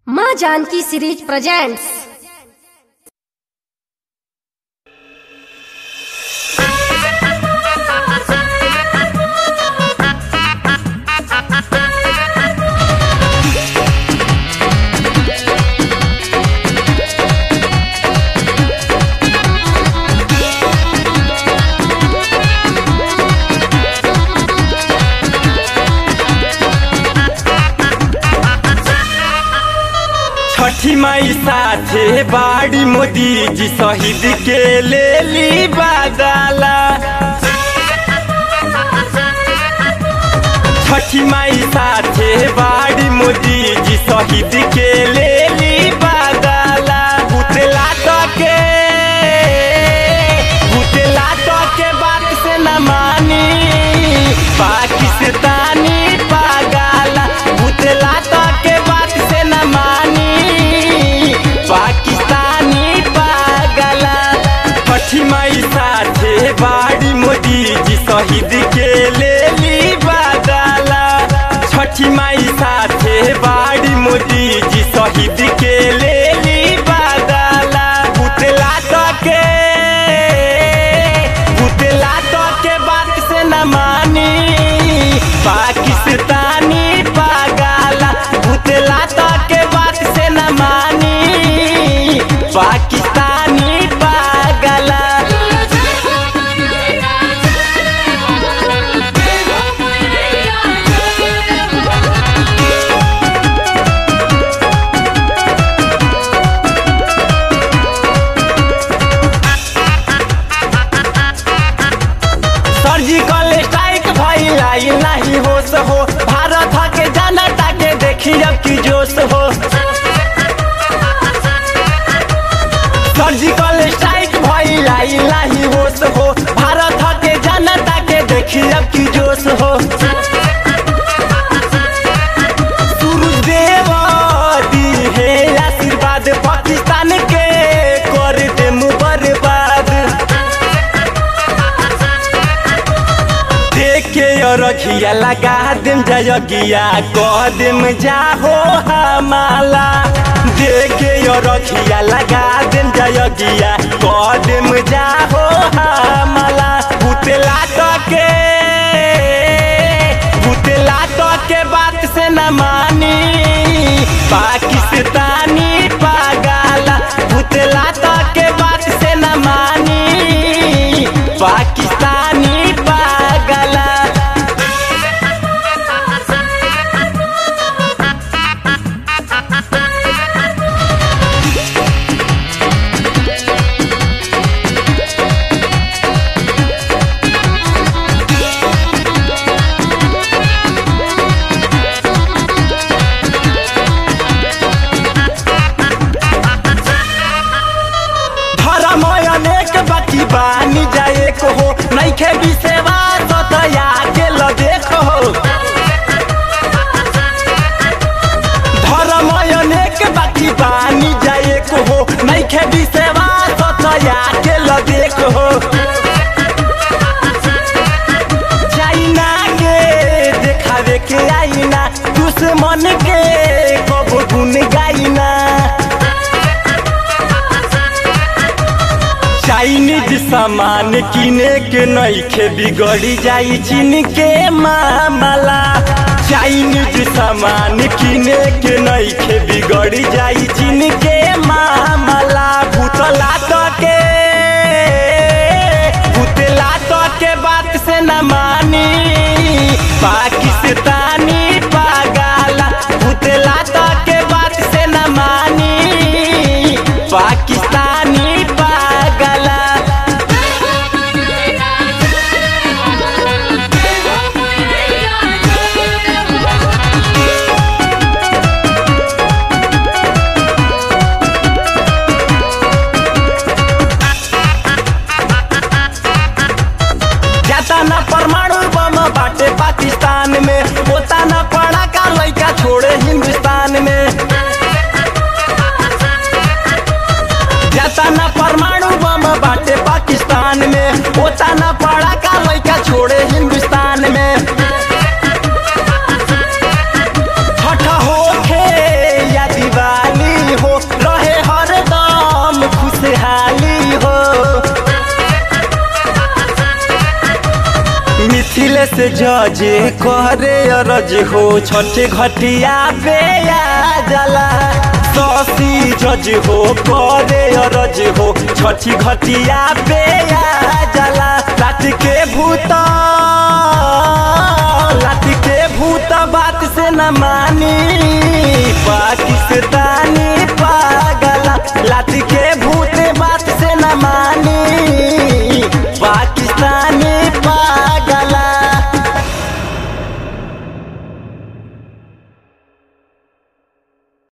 माँ Janki series presents छठी माई साथे बाड़ी मोदी जी शहीद के ले ली बादाला छठी माई साथे बाड़ी मोदी जी शहीद के ले ली बादाला बुतला के बुतला के बात से न मानी पाकिस्तानी पागला बुतला के बात से न मानी पाकिस्तानी पागला छठी माई साथे बाड़ी मोदी जी शहीद के ले ली बादला छठी माई साथे बाड़ी मोदी जी शहीद के ले ली बादला पुतला के पुतला के बात से न मानी पाकिस्तानी पागला पुतला के बात से न मानी पाकिस्तानी पागला सर्जिकल स्ट्राइक भइलाई नाही होश हो भारत के जनता के देखी अब की जोश हो सर्जिकल स्ट्राइक भइलाई नाही होश हो भारत के जनता के देखी अब की जोश हो सूरजदेव दी है आशीर्वाद पाकिस्तान के कर दे बर्बाद देखे रखिया लगा देम जयगिया कह देम जाहो हमाला देखे रखिया लगा देम जयगिया कह देम जाहो हमाला भूतला के भूतला के बात से न मानी पाकिस्तानी पागला भूतला के बात से न मानी पाकिस्तानी पागला धर्म अनेक बाकी बानी जाए को हो नैखे विसेवा सतया के ल देखो धर्म अनेक बाकी बानी जाए को हो नैखे विसेवा सतया के ल देखो चाइना के देखावे के आईना दुश्मन के कब गुन गाइना चाइनीज सामान किने के नइखे बिगड़ी जाई चीन के मामला चाइनीज सामान किने के नइखे बिगड़ी जाई चीन के मामला भूतला के भूतला के बात से न मानी पाकिस्तानी पागला भूतला के बात से न मानी पाकिस्तानी पागला जाता ना परमाणु बम बाटे पाकिस्तान में होता ना पड़ा का लड़का छोड़े हिंदुस्तान में जाता ना परमाणु बम बाटे पाकिस्तान में होता ना पड़ा का लड़का छोड़े हिंदुस्तान में छठ होखे या दिवाली से जजे करे अरज हो छठे घटिया पे आ जाला ससी जज हो करे अरज हो छठी घटिया पे आ जाला